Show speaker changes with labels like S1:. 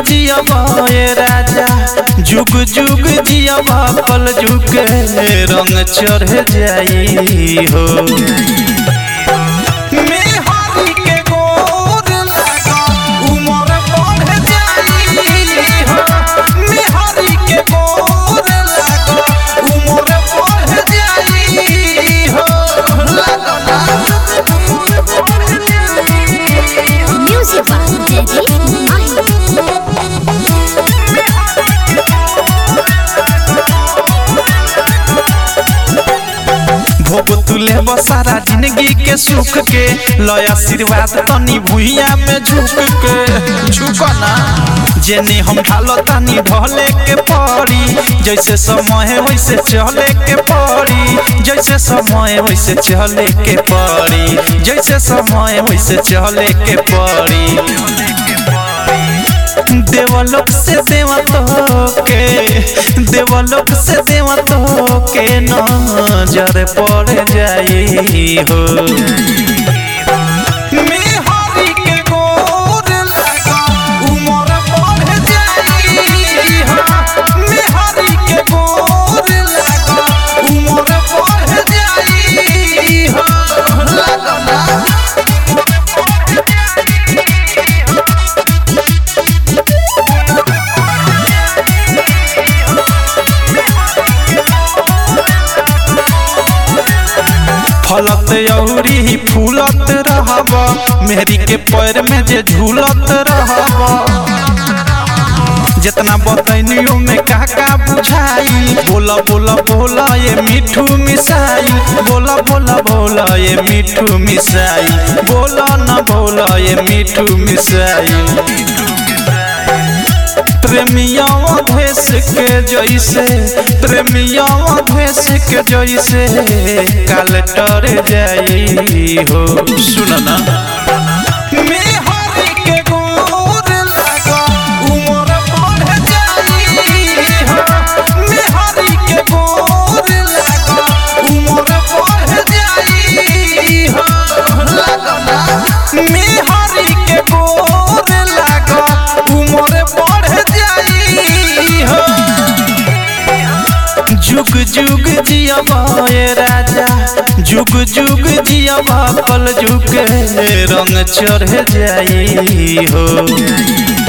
S1: जियबा ए राजा जुग जुग जियबा पल जुग रंग चढ़ जाई हो मेहरी के गोर लगा उमर बढ़ जाई हो मेहरी के गोर लगा उमर बढ़ जाई हो लगना
S2: Music by Daddy Mahi.
S1: भोग तुले बसारा जिंदगी के सुख के लय आशीर्वाद तनी भुइया में झुक के झुकना जेने हम ढालो तनी ढले के पड़ी जैसे समय वैसे चले के पड़ी जैसे समय वैसे चले के पड़ी जैसे समय वैसे चले के पड़ी देवलोक से देवत के देवलोक से देवत के नजर पड़ जाई हो मेहरी के गोर लगा उमर बढ़ जाई हो मेहरी के गोर लगा उमर बढ़ जाई हो लगना फलत औरी फूलत रहब मेहरी के पैर में जे झूलत रहब जितना बतैनियो में का का बुझाई बोला बोला बोला ये मिठू मिसाई बोला बोला बोला ये मिठू मिसाई बोला न बोला ये मिठू मिसाई प्रेमिया भेस के जैसे प्रेमिया भेस के जैसे काल टर जाई हो सुनना मेहरी के गोर लगा उमर बढ़ जाई हो मेहरी के गोर लगा उमर बढ़ जाई हो लगना मेहरी के गोर लगा उमर बढ़ जाई हो जुग जुग जियबा ए राजा जुग जुग जियबा पल जुग रंग चढ़ जाई हो